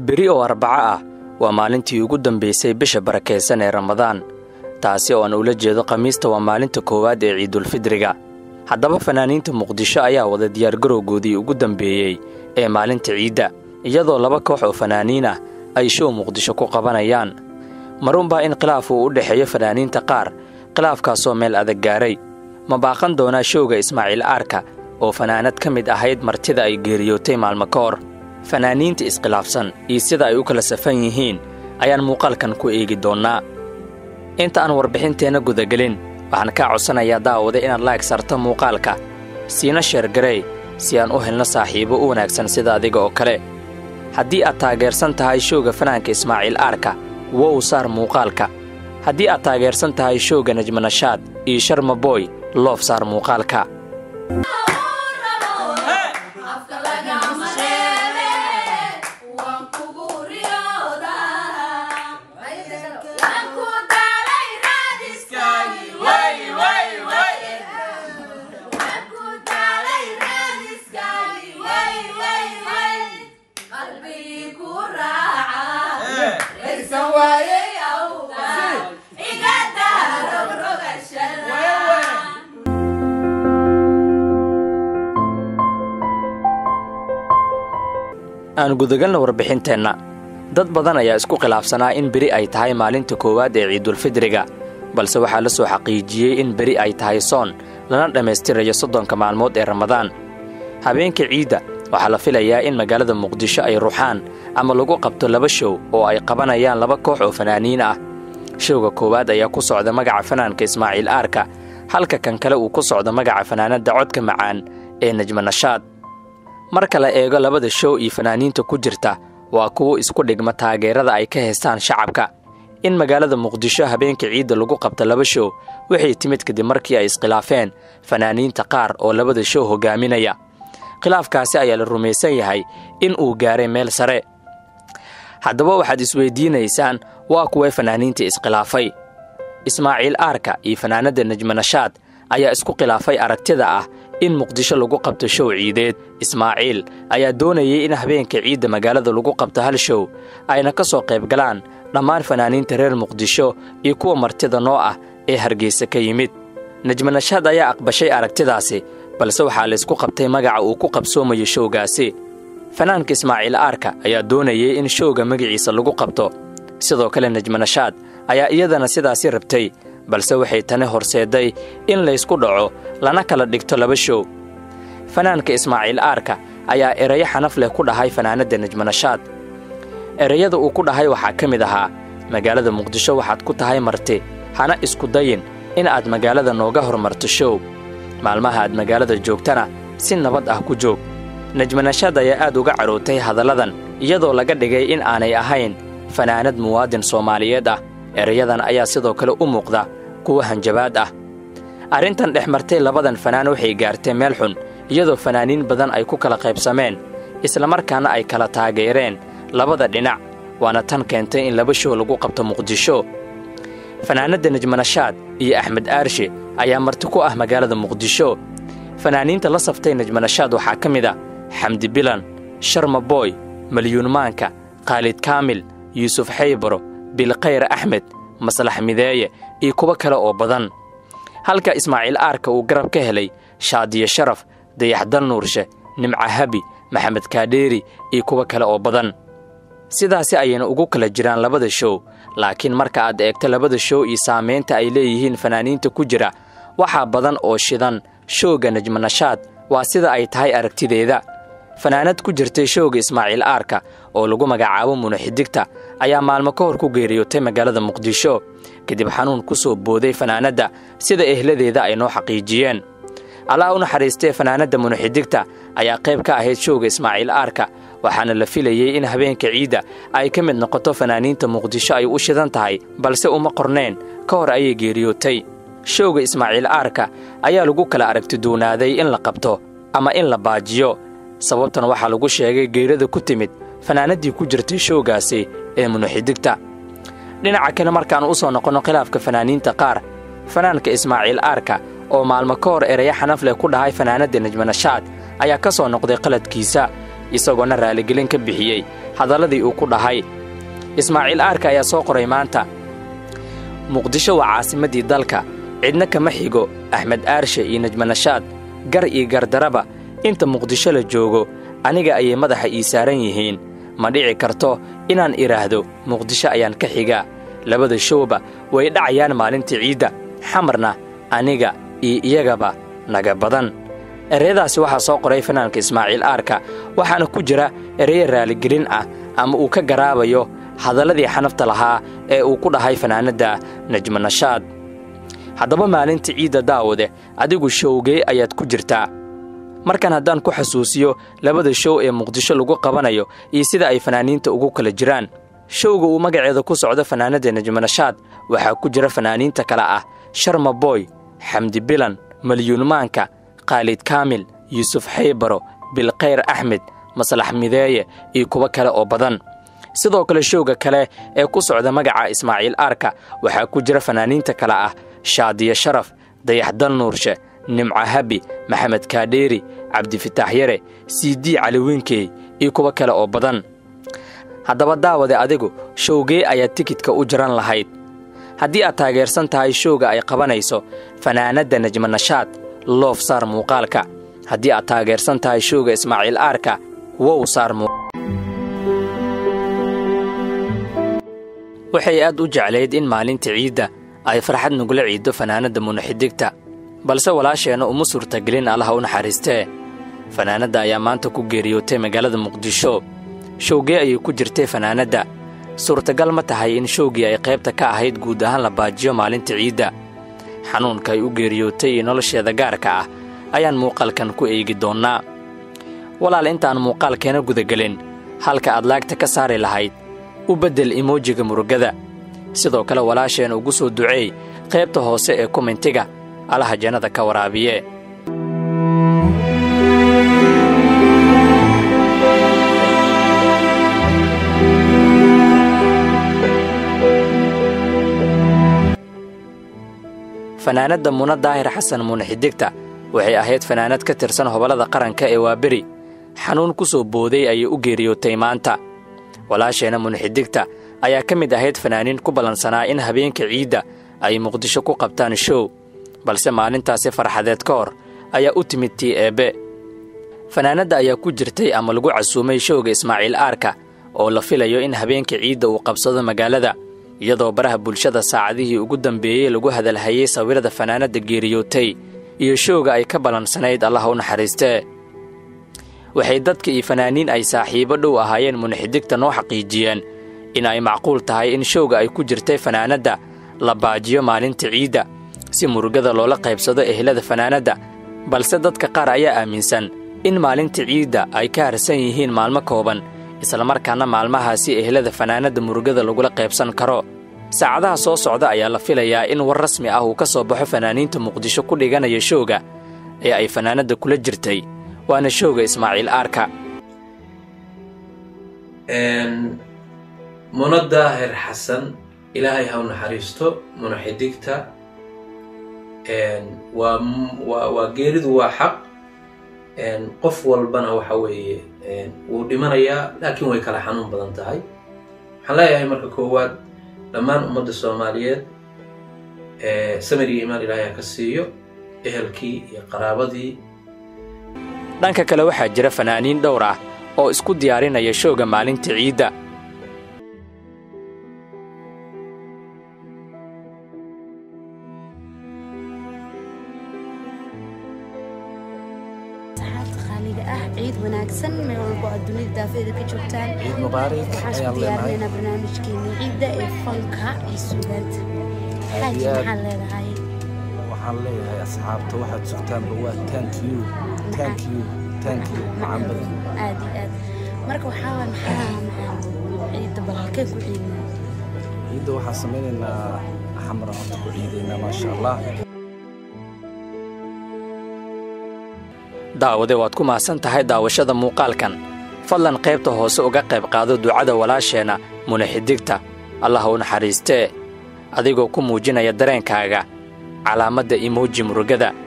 beri oo arbaco ah waa maalintii ugu dambaysay bisha barakaysan ee ramadaan taasi oo aan ula jeedo khamiista waa maalinta koowaad ee ciidulfidriga haddaba fanaaniinta muqdisho ayaa wada diyaargarowgoodii ugu dambeeyey ee maalinta ciidda iyadoo laba koox oo fanaaniin ah ay show muqdisho ku qabanayaan marunbaa in khilaaf uu u dhexeeyo fanaaniinta qaar khilaafkaasoo meel adag gaaray ma baaqan doonaa showga ismaaciil aarka oo fanaanad ka mid ahayd martida ay geeriyootay maalmo ka hor fanaaniinta iskhilaafsan iyo sida ay u kala safan yihiin ayaan muuqaalkan ku eegi doonnaa inta aan warbixinteenna gudagelin waxaan kaa codsanayaa daawada inaad laag sarto muuqaalka siina sheergarey si aan u helno saaxiibo u wanaagsan sida adiga oo kale haddii aad taageersan tahay showga fanaanka ismaaciil aarka wow saar muuqaalka haddii aad taageersan tahay showga najmanashaad iyo sharmaboy loof saar muuqaalka aan gudagalna warbixinteenna dad badan ayaa isku khilaafsanaa in beri ay tahay maalinta koowaad ee ciidulfidriga balse waxaa la soo xaqiijiyey in beri ay tahay soon lana dhammaystirayo soddonka maalmood ee ramadaan habeenka ciidda waxaa la filayaa in magaalada muqdisho ay ruxaan ama lagu qabto laba show oo ay qabanayaan laba koox oo fanaaniin ah showga koowaad ayaa ku socda magaca fanaanka ismaaciil aarka halka kan kale uu ku socdo magaca fanaanadda codka macaan ee najmanashaad marka la eego labada show iyo fanaaniinta ku jirta waa kuwo isku dhigma taageerada ay ka haystaan shacabka in magaalada muqdisho habeenka ciidda lagu qabto laba show waxay timid kadib markii ay iskhilaafeen fanaaniinta qaar oo labada show hogaaminaya khilaafkaasi ayaa la rumaysan yahay in uu gaaray meel sare haddaba waxaad isweydiinaysaan waa kuwee fanaaniinta iskhilaafay ismaaciil aarka iyo fanaanadda najmanashaad ayaa isku khilaafay aragtida ah in muqdisho lagu qabto show ciideed ismaaciil ayaa doonayay in habeenka ciidda magaalada lagu qabto hal show ayna ka soo qayb galaan dhammaan fanaaniinta reer muqdisho iyo kuwa martida noo ah ee hargeysa ka yimid najmanashaad ayaa aqbashay aragtidaasi balse waxaa laysku qabtay magaca uu ku qabsoomayo showgaasi fanaanka ismaaciil aarka ayaa doonayay in showga magaciisa lagu qabto sidoo kale najmanashaad ayaa iyadana sidaasi rabtay balse waxay tani horseedday in laysku dhaco lana kala dhigto laba show fanaanka ismaaciil aarka ayaa erayo xanaf leh ku dhahay fanaanadda najmanashaad erayada uu ku dhahay waxaa ka mid ahaa magaalada muqdisho waxaad ku tahay marti hana isku dayin in aad magaalada nooga hormarto show maalmaha aad magaalada joogtana si nabad ah ku joog najmanashaad ayaa aad uga carootay hadalladan iyadoo laga dhigay in aanay ahayn fanaanad muwaadin soomaaliyeed ah erayadan ayaa sidoo kale u muuqda kuwa hanjabaad ah arrintan dhex martay labadan fanaan waxay gaartay meel xun iyadoo fanaaniin badan ay ku kala qaybsameen islamarkaana ay kala taageereen labada dhinac waana tan keentay in laba show lagu qabto muqdisho fanaanadda najmanashaad iyo axmed aarshe ayaa marti ku ah magaalada muqdisho fanaaniinta la saftay najmanashaad waxaa ka mid a xamdi bilan sharma booy malyuunmaanka khaalid kaamil yuusuf xaybaro bilkhayr axmed maslax mideeye iyo kuwo kale oo badan halka ismaaciil aarka uu garab ka helay shaadiye sharaf dayaxdal nuurshe nimca habi maxamed kaadheeri iyo kuwo kale oo badan sidaasi ayayna ugu kala jiraan labada show laakiin marka aad eegto labada show iyo saamaynta ay leeyihiin fanaaniinta ku jira waxaa badan oo shidan showga najmanashaad waa sida ay tahay aragtideeda fanaanad ku jirtay showga ismaaciil aarka oo lagu magacaabo munaxidigta ayaa maalmo ka hor ku geeriyootay magaalada muqdisho kadib xanuun ku soo booday fanaanadda sida ehladeeda ay noo xaqiijiyeen allah u naxariistee fanaanadda munaxidigta ayaa qayb ka ahayd showga ismaaciil aarka waxaana la filayey in habeenka ciidda ay ka mid noqoto fanaaniinta muqdisho ay u shidan tahay balse uma qorneen ka hor ayay geeriyootay showga ismaaciil aarka ayaa lagu kala aragtiduunaaday in la qabto ama in la baajiyo sababtan waxaa lagu sheegay geerada ku timid fanaanaddii ku jirtay showgaasi ee munaxidigta dhinaca kale markaan u soo noqonno khilaafka fanaaniinta qaar fanaanka ismaaciil aarka oo maalmo ka hor eraya xanaf leh ku dhahay fanaanadda najmanashaad ayaa ka soo noqday qaladkiisa isagoona raaligelin ka bixiyey hadalladii uu ku dhahay ismaaciil aarka ayaa soo qoray maanta muqdisho waa caasimaddii dalka cidna kama xigo axmed aarshe iyo najmanashaad gar iyo gardaraba inta muqdisho la joogo aniga ayay madaxa ii saaran yihiin ma dhici karto inaan idhaahdo muqdisho ayaan ka xigaa labada showba way dhacayaan maalinta ciidda xamarna aniga iyo iyagaba naga badan ereyadaasi waxaa soo qoray fanaanka ismaaciil aarka waxaana ku jira ereyo raaligelin ah ama uu ka garaabayo hadalladii xanafta lahaa ee uu ku dhahay fanaanadda najmanashaad haddaba maalinta ciidda daawade adigu showgee ayaad ku jirtaa markan haddaan ku xasuusiyo labada show ee muqdisho lagu qabanayo iyo sida ay fanaaniinta ugu kala jiraan showga uu magaceeda ku socdo fanaanadda najmanashaad waxaa ku jira fanaaniinta kale ah sharma boy xamdi bilan malyuunmaanka khaalid kaamil yuusuf xaybaro bilkhayr axmed maslax mideeye iyo kuwo kale oo badan sidoo kale showga kale ee ku socda magaca ismaaciil aarka waxaa ku jira fanaaniinta kale ah shaadiyo sharaf dayaxdal nuurshe nimco habi maxamed kaadheeri cabdifitaax yare siidii caliwiinkey iyo kuwo kale oo badan haddaba daawade adigu showgee ayaad tikidka u jaran lahayd haddii aad taageersan tahay showga ay qabanayso fanaanadda najmanashaad loof saar muuqaalka haddii aad taageersan tahay showga ismaaciil aarka wow saar waxay aad u jeclayd in maalinta ciidda ay farxad nugula ciiddo fanaanadda munaxidigta balse walaasheenna uma suurtagelin allaha u naxariistee fanaanadda ayaa maanta ku geeriyootay magaalada muqdisho showgee ayay ku jirtay fanaanadda suurtagal ma tahay in showgii ay qaybta ka ahayd guud ahaan la baajiyo maalinta ciidda xanuunka ay u geeriyootay iyo nolosheeda gaarka ah ayaan muuqaalkan ku eegi doonnaa walaal intaan muuqaalkeena gudagelin halka aad laagta ka saari lahayd u beddel imoojiga murugada sidoo kale walaasheen ugu soo duceey qaybta hoose ee komentiga allaha jannada ka waraabiye fanaanadda muna daahir xasan munaxidigta waxay ahayd fanaanad ka tirsan hobollada qaranka ee waaberi xanuun ku soo booday ayay u geeriyootay maanta walaasheenna munaxidigta ayaa ka mid ahayd fanaaniin ku ballansanaa in habeenka ciidda ay muqdisho ku qabtaan show balse maalintaasi farxadeed ka hor ayaa u timid tii eebbe fanaanadda ayaa ku jirtay ama lagu casuumay showga ismaaciil aarka oo la filayo in habeenka ciidda uu qabsado magaalada iyadoo baraha bulshada saacadihii ugu dambeeyey lagu hadalhayey sawirada fanaanadda geeriyootay iyo showga ay ka ballansanayd allaha u naxariistee waxay dadka iyo fanaaniin ay saaxiibo dhow ahaayeen munaxidigta noo xaqiijiyeen in ay macquul tahay in showga ay ku jirtay fanaanadda la baajiyo maalinta ciidda si murugada loola qaybsado ehelada fanaanadda balse dadka qaar ayaa aaminsan in maalinta ciidda ay ka harsan yihiin maalmo kooban islamarkaana maalmahaasi ehelada fanaanadda murugada lagula qaybsan karo saacadaha soo socda ayaa la filayaa in war rasmi ah uu ka soo baxo fanaaniinta muqdisho ku dhiganaya showga ee ay fanaanadda kula jirtay waana showga ismaaciil aarka muna daahir xasan ilaahay ha u naxariisto munaxidigta waa waa waa geeridu waa xaq qof walbana waxa weeye wuu dhimanayaa laakiin way kala xanuun badan tahay waxaan leeyahay marka koowaad dhammaan ummadda soomaaliyeed samir iyo imaan ilaahay ha ka siiyo ehelkii iyo qaraabadii dhanka kale waxaa jira fanaaniin dhowr ah oo isku diyaarinaya showga maalinta ciidda ciid wanaagsan meel walbo aad dunida daafeeda ka joogtaan ciid mubaarak waxaan ayaan isku leenahay diyaarinaynaa barnaamijkeena ciidda ee fanka iyo suugaanta xaaji iyo aad. maxaa leedahay waxaan leeyahay asxaabta waxaad sugtaanba waa thank you thank you thank you macaan badan aad iyo aad marka waxaa waay maxaa maxaa ciidda bal halkee ku ciidnaa ciidda waxaan samaynaynaa xamra horta ku ciidaynaa maasha allah daawade waad ku mahadsan tahay daawashada muuqaalkan fadlan qaybta hoose uga qayb qaado ducada walaasheenna munaxidigta allah u naxariistee adigoo ku muujinaya dareenkaaga calaamadda imooji murugada